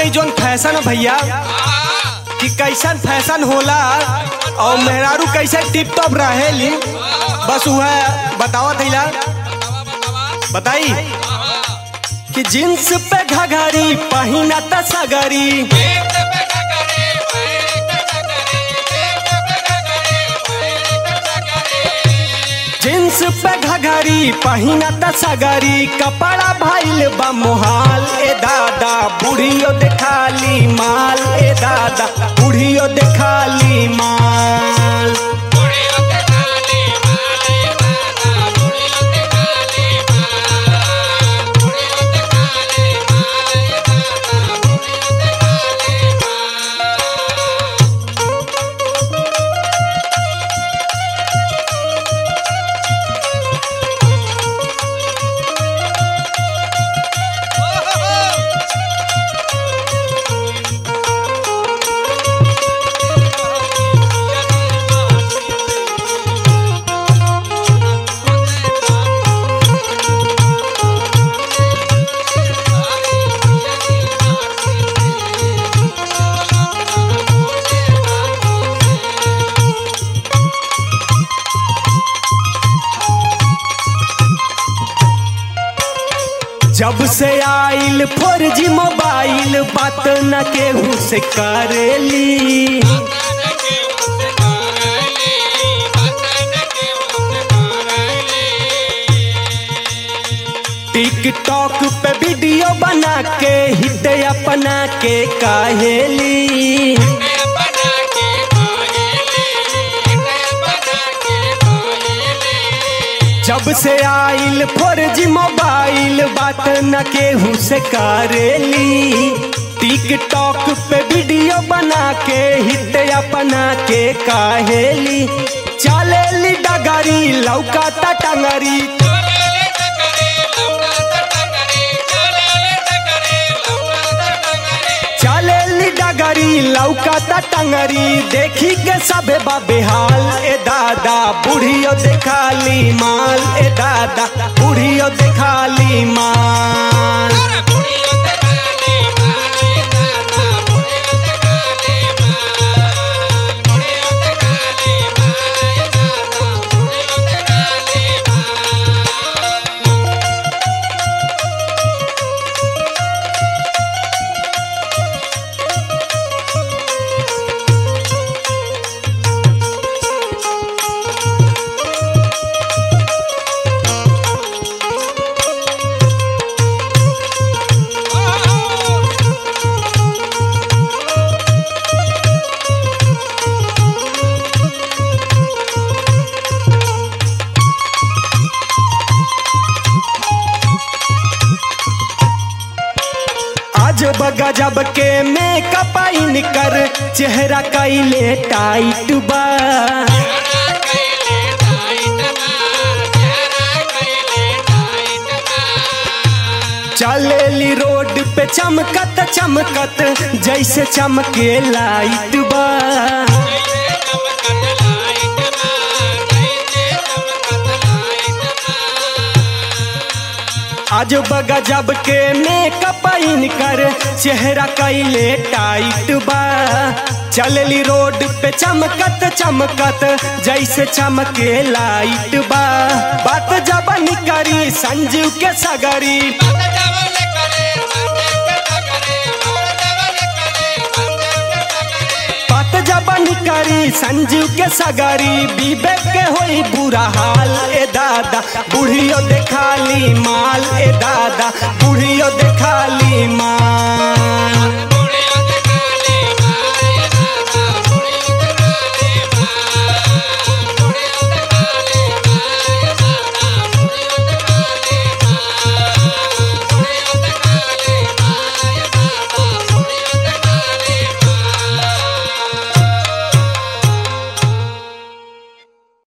जोन fashion है भैया कि कैसन फैशन होला और मेहरारू कैसे टिप टॉप रहेली बस वह बतावत हिला बताई कि जींस पे घघरी पहिना त सगरी जींस पे घघरी पहिना त सगरी कपड़ा भइल बा मोहाल ए दादा बुढ़ियो देखाली माल ए दादा बुढ़ियो देखाली माल जब से आइल फोर जी मोबाइल बात न केहू से करेली टिकटॉक पे वीडियो बना के हिट अपना के काहेली जब से आइल फोर जी मोबाइल बात न केहू से करेली टिकटॉक पे वीडियो बना के हिट अपना के काहेली चलेली डगरी लौका टंगरी चलेली डगरी लौका टंगरी देखी के सबे बेहाल ए दादा बुढ़ियो देखाली माल ए दादा बुढ़ियो देखाली माल आज गजब के मेकअप इन कर चेहरा कैले टाइट बा चलेली रोड पे चमकत चमकत जैसे चमके लाइट बा आज गजब के मेकअप इन कर चेहरा कैले टाइट बा चलली रोड पे चमकत चमकत जैसे चमके लाइट बा बात जब करी संजीव के सगरी बात जब करी संजीव के सगरी विवेक के होई बुरा हाल ए दादा बुढ़ियो देखाली माल ए दादा बुढ़ियो देखाली माल